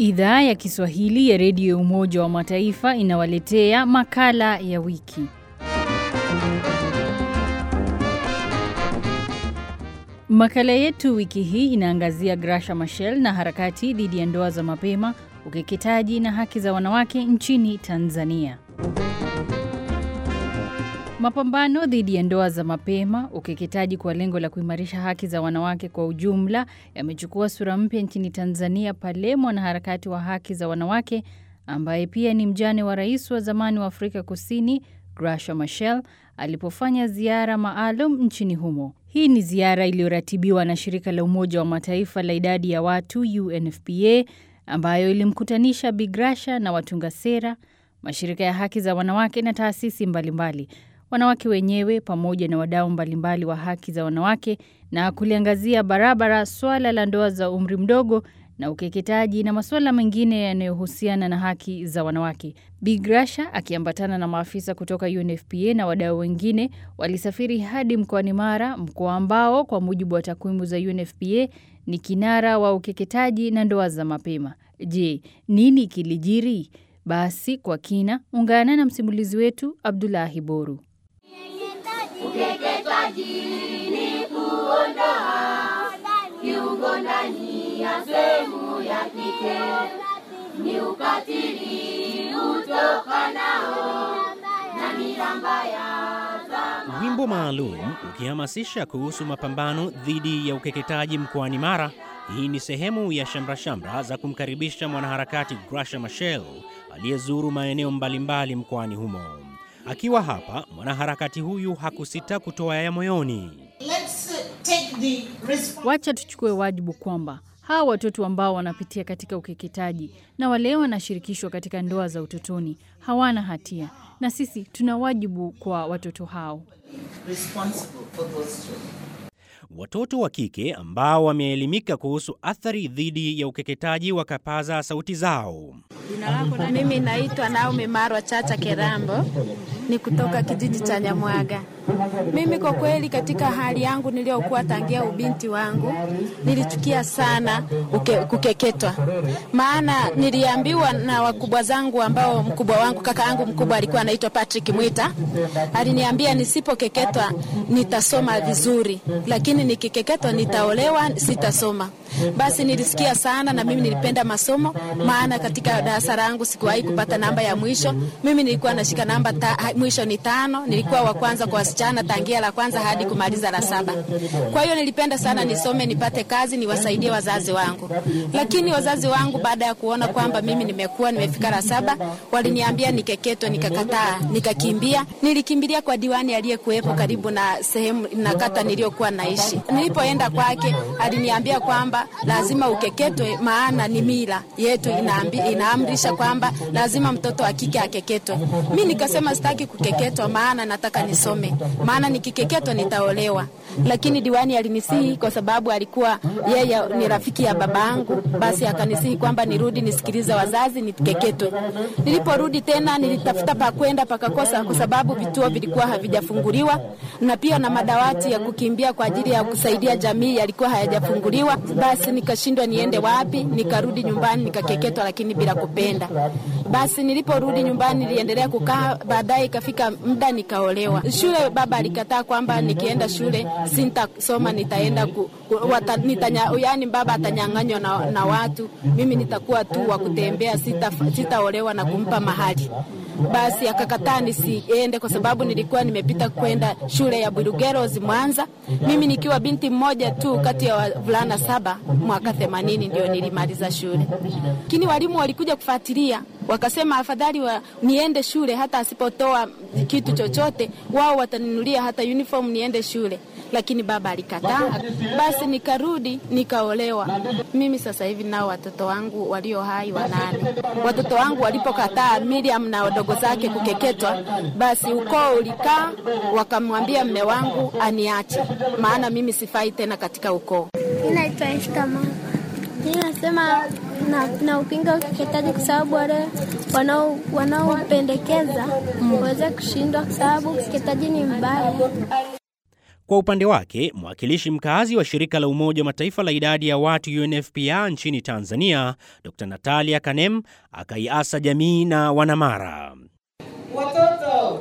Idhaa ya Kiswahili ya Redio ya Umoja wa Mataifa inawaletea makala ya wiki. Makala yetu wiki hii inaangazia Graca Machel na harakati dhidi ya ndoa za mapema, ukeketaji na haki za wanawake nchini Tanzania. Mapambano dhidi ya ndoa za mapema, ukeketaji kwa lengo la kuimarisha haki za wanawake kwa ujumla yamechukua sura mpya nchini Tanzania pale mwanaharakati wa haki za wanawake ambaye pia ni mjane wa rais wa zamani wa Afrika Kusini Graca Machel alipofanya ziara maalum nchini humo. Hii ni ziara iliyoratibiwa na shirika la Umoja wa Mataifa la idadi ya watu UNFPA ambayo ilimkutanisha Bi Graca na watunga sera, mashirika ya haki za wanawake na taasisi mbalimbali mbali wanawake wenyewe pamoja na wadau mbalimbali wa haki za wanawake na kuliangazia barabara swala la ndoa za umri mdogo na ukeketaji na masuala mengine yanayohusiana na haki za wanawake. Bi Graca akiambatana na maafisa kutoka UNFPA na wadau wengine walisafiri hadi mkoani Mara, mkoa ambao kwa mujibu wa takwimu za UNFPA ni kinara wa ukeketaji na ndoa za mapema. Je, nini kilijiri? Basi kwa kina, ungana na msimulizi wetu Abdulahi Boru. Ukeketaji ni kuondoa kiungo ndani ya sehemu ya kike, ni ukatili utokanao na mila mbaya za Wimbo maalum ukihamasisha kuhusu mapambano dhidi ya ukeketaji mkoani Mara. Hii ni sehemu ya shamra-shamra za kumkaribisha mwanaharakati Graca Machel aliyezuru maeneo mbalimbali mkoani humo. Akiwa hapa, mwanaharakati huyu hakusita kutoa ya moyoni. Wacha tuchukue wajibu kwamba hawa watoto ambao wanapitia katika ukeketaji na wale wanashirikishwa katika ndoa za utotoni hawana hatia, na sisi tuna wajibu kwa watoto hao. Watoto wa kike ambao wameelimika kuhusu athari dhidi ya ukeketaji wakapaza sauti zao. Mimi naitwa Naomi Marwa Chacha Kerambo, ni kutoka kijiji cha Nyamwaga. Mimi kwa kweli, katika hali yangu niliyokuwa tangia ubinti wangu, nilichukia sana uke, kukeketwa, maana niliambiwa na wakubwa zangu, ambao mkubwa wangu kaka yangu mkubwa alikuwa anaitwa Patrick Mwita, aliniambia nisipokeketwa nitasoma vizuri, lakini nikikeketwa nitaolewa, sitasoma. Basi nilisikia sana, na mimi nilipenda masomo, maana katika darasa langu sikuwahi kupata namba ya mwisho. Mimi nilikuwa nashika namba ta, mwisho ni tano. Nilikuwa wa kwanza kwa wasichana tangia la kwanza hadi kumaliza la saba. Kwa hiyo nilipenda sana nisome, nipate kazi, niwasaidie wazazi wangu. Lakini wazazi wangu baada ya kuona kwamba mimi nimekuwa nimefika la saba, waliniambia nikeketwe, nikakataa, nikakimbia. Nilikimbilia kwa diwani aliyekuwepo karibu na sehemu na kata niliyokuwa naishi. Nilipoenda kwake, aliniambia kwamba lazima ukeketwe, maana ni mila yetu inaambi, inaamrisha kwamba lazima mtoto wa kike akeketwe. Mi nikasema sitaki kukeketwa, maana nataka nisome, maana nikikeketwa nitaolewa. Lakini diwani alinisihi kwa sababu alikuwa yeye ni rafiki ya babangu, basi akanisihi kwamba nirudi nisikilize wazazi nikeketwe. Niliporudi tena nilitafuta pa kwenda pakakosa, kwa sababu vituo vilikuwa havijafunguliwa na pia na madawati ya kukimbia kwa ajili ya kusaidia jamii yalikuwa hayajafunguliwa. Basi nikashindwa niende wapi, nikarudi nyumbani nikakeketwa, lakini bila kupenda. Basi niliporudi nyumbani niliendelea kukaa, baadaye ikafika muda nikaolewa. Shule baba alikataa kwamba nikienda shule sintasoma, nitaenda ku, wata, nitanya, yani baba atanyang'anywa na, na watu, mimi nitakuwa tu wa kutembea, sitaolewa sita na kumpa mahali basi akakataa nisiende kwa sababu nilikuwa nimepita kwenda shule ya Burugeros Mwanza, mimi nikiwa binti mmoja tu kati ya wavulana saba. Mwaka themanini ndio nilimaliza shule, lakini walimu walikuja kufuatilia, wakasema afadhali wa, niende shule hata asipotoa kitu chochote, wao wataninulia hata uniform niende shule lakini baba alikataa. Basi nikarudi nikaolewa. Mimi sasa hivi nao watoto wangu walio hai wanane. Watoto wangu walipokataa Miriam na wadogo zake kukeketwa, basi ukoo ulikaa, wakamwambia mme wangu aniache, maana mimi sifai tena katika ukoo. Naitwa Esta mama. Mimi nasema na, na upinga ukeketaji kwa sababu wale wanaopendekeza waweze kushindwa, kwa sababu ukeketaji ni mbaya. Kwa upande wake, mwakilishi mkazi wa shirika la Umoja wa Mataifa la idadi ya watu UNFPA nchini Tanzania, Dr. Natalia Kanem akaiasa jamii na wanamara. Watoto,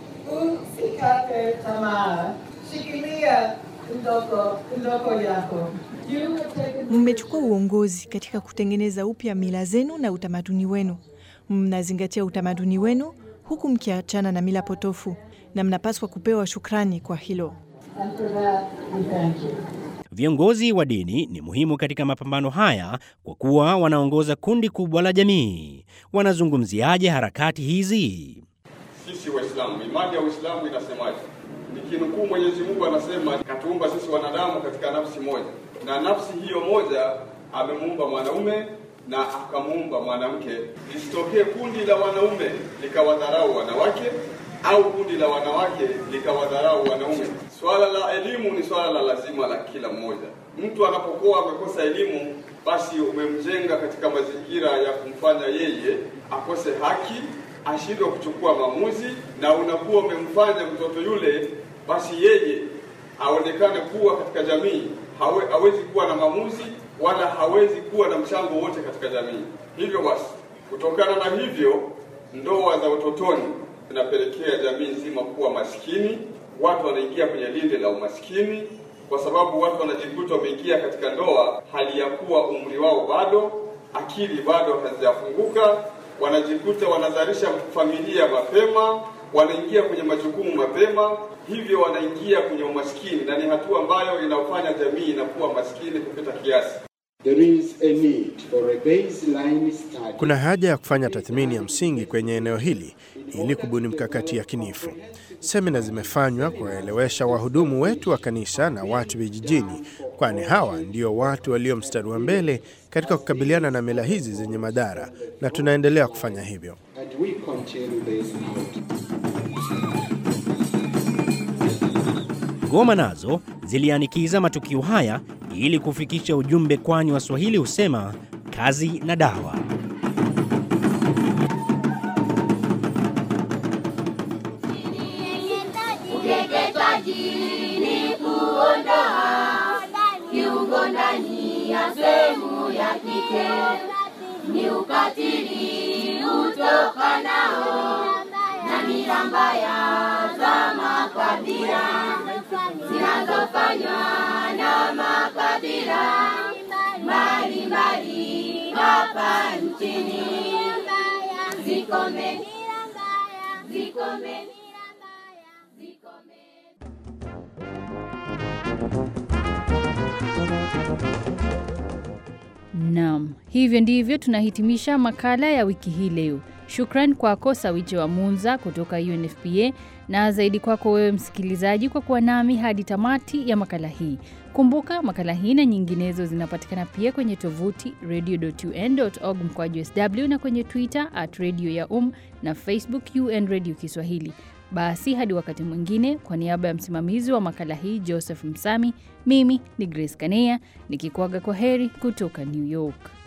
usikate tamaa, shikilia ndoto ndoto yako. You have taken Mmechukua uongozi katika kutengeneza upya mila zenu na utamaduni wenu. Mnazingatia utamaduni wenu huku mkiachana na mila potofu, na mnapaswa kupewa shukrani kwa hilo. and for that we thank you. Viongozi wa dini ni muhimu katika mapambano haya kwa kuwa wanaongoza kundi kubwa la jamii. Wanazungumziaje harakati hizi? Sisi Waislamu, imani ya Uislamu inasemaje? Nikinukuu, Mwenyezi Mungu anasema katuumba sisi wanadamu katika nafsi moja, na nafsi hiyo moja amemuumba mwanaume na akamuumba mwanamke. Lisitokee kundi la wanaume likawadharau wanawake au kundi la wanawake likawadharau wanaume. Swala la elimu ni swala la lazima la kila mmoja. Mtu anapokuwa amekosa elimu, basi umemjenga katika mazingira ya kumfanya yeye akose haki ashindwe kuchukua maamuzi, na unakuwa umemfanya mtoto yule basi yeye aonekane kuwa katika jamii hawe, hawezi kuwa na maamuzi wala hawezi kuwa na mchango wote katika jamii. Hivyo basi, kutokana na hivyo, ndoa za utotoni zinapelekea jamii nzima kuwa maskini. Watu wanaingia kwenye linde la umaskini kwa sababu watu wanajikuta wameingia katika ndoa hali ya kuwa umri wao bado, akili bado hazijafunguka, wanajikuta wanazalisha familia mapema, wanaingia kwenye majukumu mapema, hivyo wanaingia kwenye umaskini, na ni hatua ambayo inafanya jamii inakuwa maskini kupita kiasi. There is a need for a baseline study. Kuna haja ya kufanya tathmini ya msingi kwenye eneo hili ili kubuni mkakati yakinifu. Semina zimefanywa kuwaelewesha wahudumu wetu wa kanisa na watu vijijini, kwani hawa ndio watu walio mstari wa mbele katika kukabiliana na mila hizi zenye madhara, na tunaendelea kufanya hivyo. And we continue this out. Ngoma nazo zilianikiza matukio haya ili kufikisha ujumbe, kwani Waswahili husema kazi na dawa. Ukeketaji ni kuondoa kiungo ndani ya sehemu ya kike, ni ukatili utokanao na mila mbaya za makabila zinazofanywa na makabila mbalimbali hapa nchini. Zikome, zikome, zikome. Naam, hivyo ndivyo tunahitimisha makala ya wiki hii leo. Shukran kwako Sawiche wa Munza kutoka UNFPA na zaidi kwako wewe msikilizaji kwa kuwa nami hadi tamati ya makala hii. Kumbuka makala hii na nyinginezo zinapatikana pia kwenye tovuti radio.un.org mkwaju sw na kwenye Twitter at radio ya um na Facebook UN Radio Kiswahili. Basi hadi wakati mwingine, kwa niaba ya msimamizi wa makala hii Joseph Msami, mimi ni Grace Kanea nikikuaga kwa heri kutoka New York.